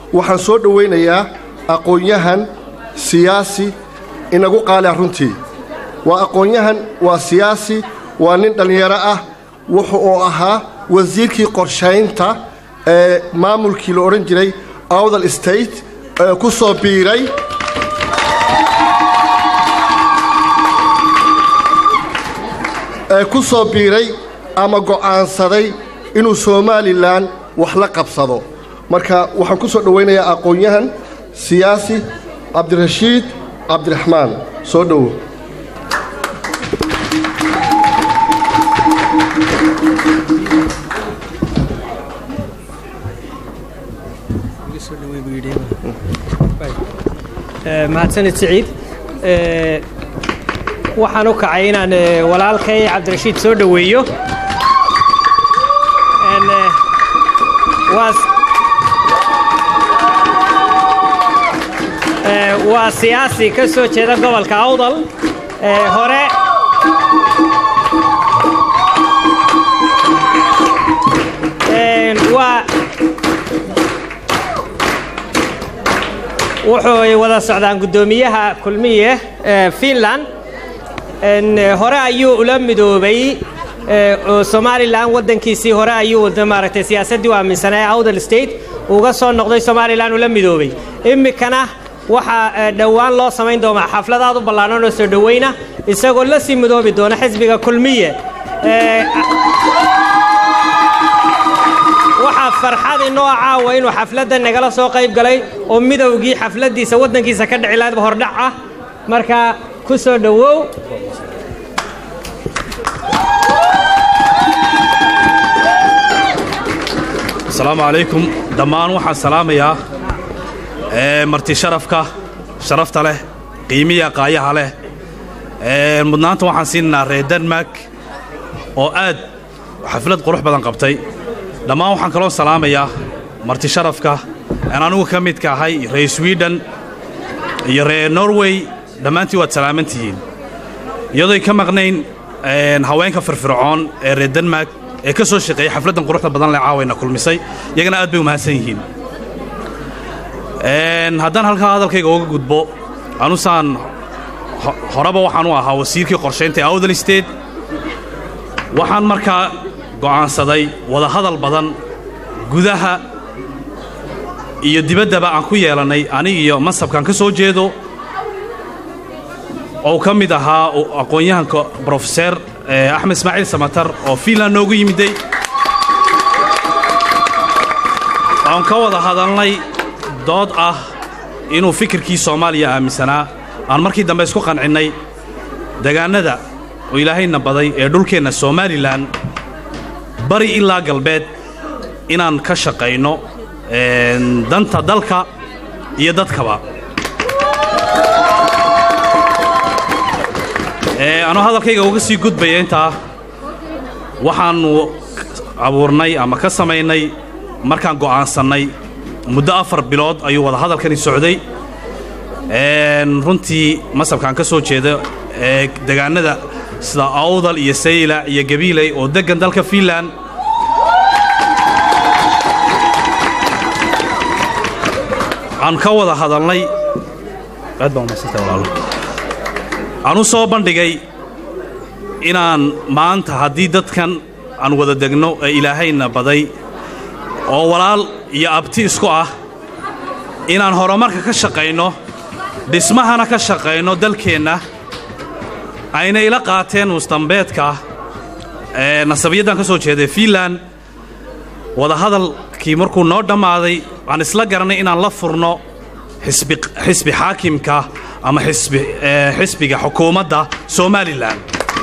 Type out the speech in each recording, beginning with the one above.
waxaan soo dhowaynayaa aqoon-yahan siyaasi inagu qaalia runtii waa aqoon-yahan waa siyaasi waa nin dhallinyaro ah wuxu uu ahaa wasiirkii qorshaynta ee maamulkii la odhan jiray awdal state ee ku soo biiray ee ku soo biiray ama go'aansaday inuu somalilan wax la qabsado marka waxaan ku soo dhowaynayaa aqoon-yahan siyaasi cabdirashiid cabdiraxmaan soo dhowo mahadsanid siciid waxaan u kacay inaan walaalkay cabdirashiid soo dhoweeyo waa siyaasi ka soo jeeda gobolka awdal hore waa wuxuu wada socdaan guddoomiyaha kulmiye finland hore ayuu ula midoobay oo somalilan waddankiisii hore ayuu maaragtay siyaasaddii u aaminsanaa awdal state uga soo noqday somalilan ula midoobay iminkana waxaa dhowaan loo samayn doonaa xafladaad u ballaaran oo soo dhowayna isagoo la sii midoobi doona xisbiga kulmiye waxaa farxad inoo caawa inuu xafladda nagala soo qayb galay oo midowgii xafladdiisa waddankiisa ka dhici lahaydba hordhac ah marka ku soo dhowow asalaamu calaykum dhammaan waxaan salaamayaa marti sharafka sharafta leh qiimiya qaayaha leh mudnaanta waxaan siinaynaa reer denmark oo aad xaflad qurux badan qabtay dhammaan waxaan kaloo salaamayaa marti sharafka aan anugu ka midka ahay reer swiden iyo reer norway dhammaantii waad salaamantihiin iyadooy ka maqnayn haweenka firfircoon ee reer denmark ee ka soo shaqeeyey xafladdan quruxda badan leh caawayna kulmisay iyagana aad bay u mahadsan yihiin haddaan halkaa hadalkayga uga gudbo anusaan horeba waxaan u ahaa wasiirkii qorshaynta ee awdal state waxaan markaa go'aansaday wadahadal badan gudaha iyo dibaddaba aan ku yeelannay anig iyo mansabkaan ka soo jeedo oo ka mid ahaa aqoon-yahanka brofeser axmed ismaaciil samatar oo fiinland noogu yimiday aan ka wada hadalnay dood ah inuu fikirkii soomaaliya aaminsanaa aan markii dambe isku qancinnay degaannada oo ilaahayna baday ee dhulkeenna somalilan bari ilaa galbeed inaan ka shaqayno danta dalka iyo dadkaba anuu hadalkayga uga sii gudbaya intaa waxaannu abuurnay ama ka samaynay markaan go'aansannay muddo afar bilood ayuu wada hadalkani socday runtii masabkaan ka soo jeeda ee degaannada sida awdal iyo sayla iyo gabiiley oo deggan dalka fiinland aan ka wada hadalnay aan u soo bandhigay inaan maanta haddii dadkan aan wada degno ee ilaahayna baday oo walaal iyo abti isku ah inaan horumarka ka shaqayno dhismahana ka shaqayno dalkeenna ayna ila qaateen mustambeedka ee nasabiyaddan ka soo jeeday fiinland wadahadalkii markuu noo dhammaaday waxaan isla garanay inaan la furno xisbi xaakimka ama xisbiga xukuumadda somalilan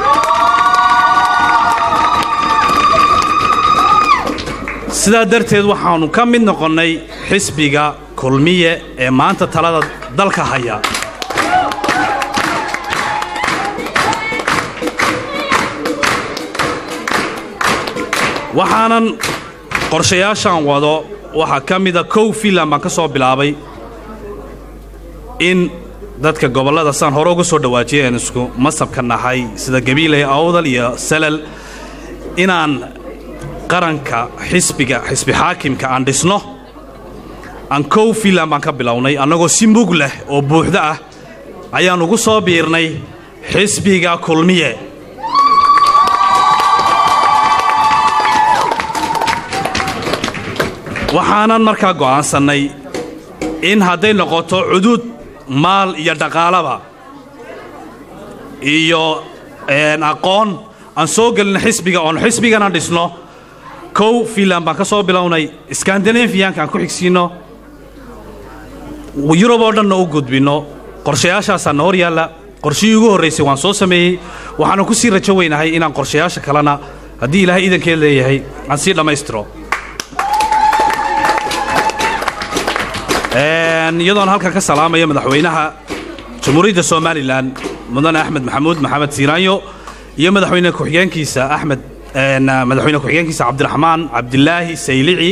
sidaa darteed waxaannu ka mid noqonnay xisbiga kulmiye ee maanta talada dalka haya waxaanan qorshayaashaan wado waxaa ka mida kow fiinland baan ka soo bilaabay in dadka gobollada saan hore uga soo dhawaajiyay aan isku masabka nahay sida gabiiley awdal iyo salal inaan qaranka xisbiga xisbi xaakimka aan dhisno ankow finland baan ka bilownay annagoo si mug leh oo buuxdo ah ayaan ugu soo biirnay xisbiga kulmiye waxaanan markaa go'aansannay in hadday noqoto cuduud maal iyo dhaqaalaba iyo aqoon aan soo gelin xisbiga oon xisbigana dhisno kow finland baan ka soo bilownay skandinafiyanka aan ku xigsiinno yurub oo dhanna u gudbinno qorshayaashaasaana hor yaalla qorshihii ugu horraysay waan soo sameeyey waxaana ku sii rajo weynahay inaan qorshayaasha kalena haddii ilaahay iidankeed leeyahay aan sii dhammaystiro iyadoon halkan ka salaamaya madaxweynaha jamhuuriyadda somalilan mudane axmed maxamuud maxamed siiraanyo iyo madaxweyne ku-xigeenkiisa axmed madaxweyne ku-xigeenkiisa cabdiraxmaan cabdilaahi saylici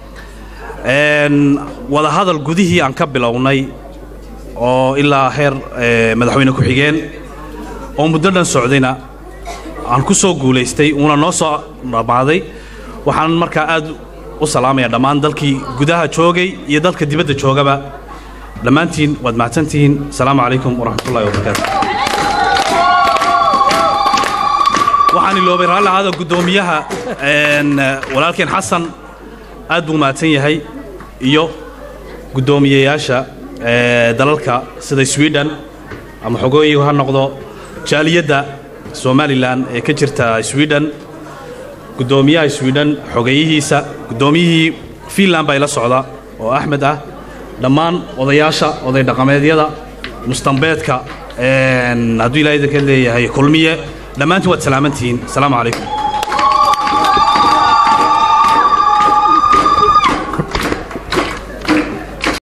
wadahadal gudihii aan ka bilownay oo ilaa heer madaxweyne ku-xigeen oo muddo dhan socdayna aan ku soo guulaystay uuna noo soo dhammaaday waxaan markaa aad u salaamaya dhammaan dalkii gudaha joogay iyo dalka dibadda joogaba dhammaantiin waad mahadsantihiin asalaamu calaykum waraxmatullahi wabarakaatu waxaan iloobay raalli ahaada guddoomiyaha walaalkeen xasan aad buu mahadsan yahay iyo guddoomiyeyaasha dalalka sida sweden ama xogooyigu ha noqdo jaaliyadda somalilan ee ka jirta sweden guddoomiyaha sweden xogeeyihiisa guddoomiyihii finland baa ila socda oo axmed ah dhammaan odayaasha oday dhaqameedyada mustambeedka hadduu ilaha idinka leeyahay kulmiye dhammaantiin waad salaamantihiin asalaamu calaykum